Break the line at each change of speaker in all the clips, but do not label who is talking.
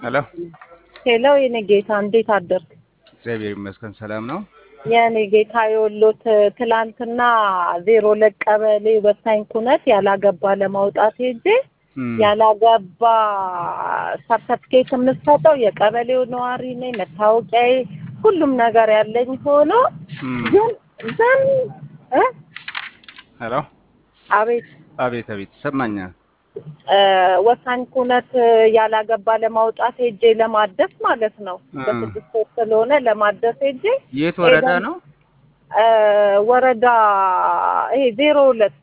ሄሎ
ሄሎ የኔ ጌታ እንዴት አደርክ?
እግዚአብሔር ይመስገን ሰላም ነው።
የኔ ጌታ የወሎት ትላንትና ዜሮ ሁለት ቀበሌ ወሳኝ ኩነት ያላገባ ለማውጣት ሄጄ
እም፣
ያላገባ ሰርተፍኬት የምሰጠው የቀበሌው ነዋሪ ነኝ፣ መታወቂያዬ ሁሉም ነገር ያለኝ ሆኖ
እም፣
ግን ግን እ
ሄሎ
አቤት
አቤት አቤት ይሰማኛል።
እ ወሳኝ ኩነት ያላገባ ለማውጣት ሄጄ ለማደስ ማለት ነው።
እ።
በስድስት ወር ስለሆነ ለማደስ ሄጄ
የት ወረዳ
ሄደን-
ነው?
እ ወረዳ ይሄ ዜሮ ሁለት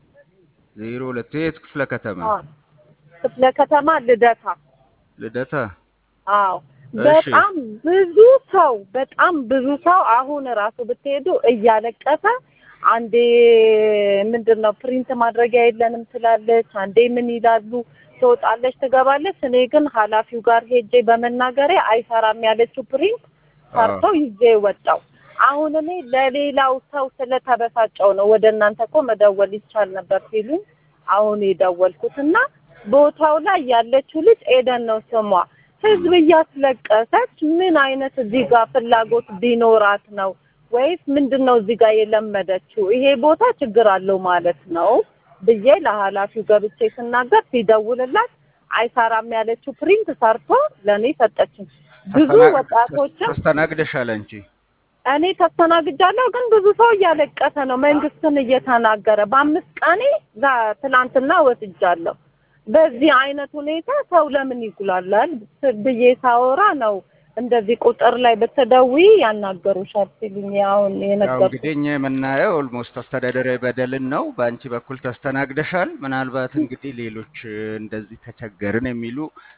ዜሮ ሁለት የት ክፍለ ከተማ?
አ፣ ክፍለ ከተማ ልደታ።
ልደታ።
አዎ
እሺ።
በጣም ብዙ ሰው በጣም ብዙ ሰው አሁን ራሱ ብትሄዱ እያለቀሰ አንዴ ምንድን ነው ፕሪንት ማድረጊያ የለንም ትላለች፣ አንዴ ምን ይላሉ ትወጣለች፣ ትገባለች። እኔ ግን ኃላፊው ጋር ሄጄ በመናገሬ አይሰራም ያለችው ፕሪንት ሰርተው ይዤ ወጣው። አሁን እኔ ለሌላው ሰው ስለተበሳጨው ነው ወደ እናንተ እኮ መደወል ይቻል ነበር ሲሉኝ አሁን የደወልኩት እና ቦታው ላይ ያለችው ልጅ ኤደን ነው ስሟ። ህዝብ እያስለቀሰች ምን አይነት እዚህ ጋር ፍላጎት ቢኖራት ነው ወይስ ምንድን ነው እዚህ ጋር የለመደችው? ይሄ ቦታ ችግር አለው ማለት ነው ብዬ ለኃላፊው ገብቼ ስናገር ሲደውልላት አይሰራም ያለችው ፕሪንት ሰርቶ ለእኔ ሰጠችኝ። ብዙ
ተስተና-
ወጣቶችም
ተስተናግደሻል አንቺ?
እኔ ተስተናግጃለሁ፣ ግን ብዙ ሰው እያለቀሰ ነው መንግስትን እየተናገረ። በአምስት ቀኔ ዛ- ትናንትና ወስጃለሁ። በዚህ አይነት ሁኔታ ሰው ለምን ይጉላላል ብዬ ሳወራ ነው እንደዚህ ቁጥር ላይ ብትደውይ ያናገሩሻል ሲሉኝ አሁን
ያው
የነገርኩት።
እንግዲህ እኛ የምናየው ኦልሞስት አስተዳደራዊ በደልን ነው። በአንቺ በኩል ተስተናግደሻል። ምናልባት እንግዲህ ሌሎች እ፣ እንደዚህ ተቸገርን የሚሉ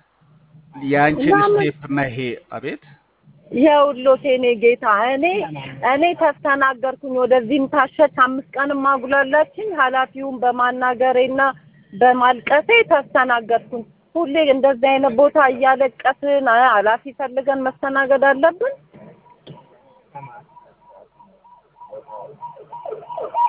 የአንቺን
ለምን?
ስቴፕ መሄ አቤት
የውሎት የኔ ጌታ እኔ እኔ ተስተናገርኩኝ። ወደዚህም ታሸች አምስት ቀን ማጉላላችኝ ኃላፊውን በማናገሬና በማልቀሴ ተስተናገርኩኝ። ሁሌ እንደዚህ አይነት ቦታ እያለቀስን አ- ኃላፊ ፈልገን መስተናገድ አለብን?